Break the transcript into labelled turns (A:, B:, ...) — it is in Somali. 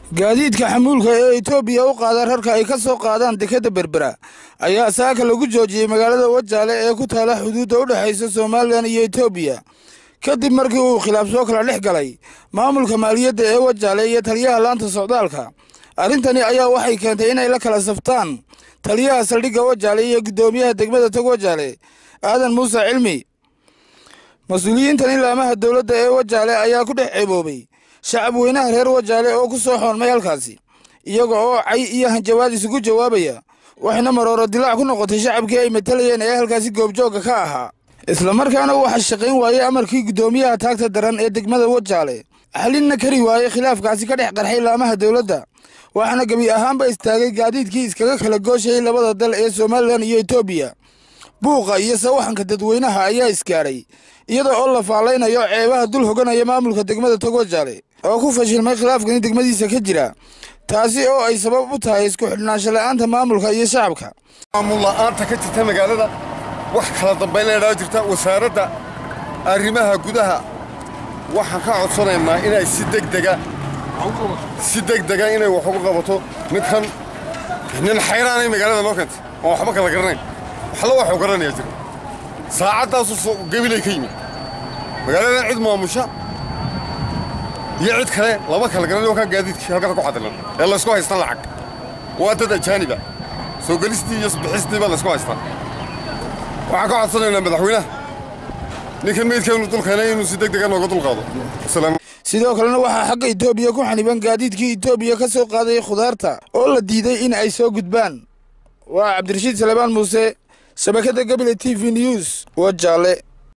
A: gaadiidka xamuulka ee etoobiya u qaada rarka ay ka soo qaadaan dekadda berbera ayaa saaka lagu joojiyey magaalada wajaale ee ku taala xuduudda u dhexaysa somalilan iyo etoobiya kadib markii uu khilaaf soo kala dhex galay maamulka maaliyadda ee wajaale iyo taliyaha laanta socdaalka arrintani ayaa waxay keentay inay la kala saftaan taliyaha saldhigga wajaale iyo guddoomiyaha degmada tog wajaale aadan muuse cilmi mas-uuliyiintan ilaamaha dowladda ee wajaale ayaa ku dhex ceeboobay shacab weynaha reer wajaale oo ku soo xoonmay halkaasi iyaga oo cay iyo hanjabaad isugu jawaabaya waxayna marooro dilaac ku noqotay shacabkii ay matalayeen ee halkaasi goobjoogga ka ahaa islamarkaana waxaa shaqayn waayey amarkii guddoomiyaha taagta daran ee degmada wajaale xalinna kari waayey khilaafkaasi ka dhex qarxay laamaha dowladda waxaana gebi ahaanba istaagay gaadiidkii iskaga kala gooshayay labada dal ee somalilan iyo etoobiya buuqa iyo sawaxanka dadweynaha ayaa isgaadhay iyada oo la faallaynayo ceebaha dul hoganaya maamulka degmada tog wajaale oo ku fashilmay khilaafkani degmadiisa ka jira taasi oo ay sabab u tahay isku xidhnaansho la'aanta maamulka iyo shacabka
B: maamul la'aanta ka jirta magaalada wax kala dambayn leedhaa jirta wasaaradda arrimaha gudaha waxaan ka codsanaynaa inay si degdega si degdega inay wax ugu qabato midkan nin xayraanay magaalada noo keentay oon waxba kala garanayn waxla waxuu garanayaa jira saacaddaasu gabilay ka yimid magaaladan cid maamusha iyo cid kale lama kala garanay oo kaa gaadiidkii halkaas ku xadilan ee laysku haystan lacag waa dad ajaaniba soo gelistii iyo bixistii baa laysku haystaa waxaan ka codsanaynaa madaxweynaha ninkan meydkeenu dulkeenay inuu si degdega nooga dulqaado
A: sidoo kalena waxaa xagga etoobiya ku xaniban gaadiidkii etoobiya ka soo qaaday khudaarta oo la diiday in ay soo gudbaan waa cabdirashiid salebaan muuse shabakadda gabile t v news wajaale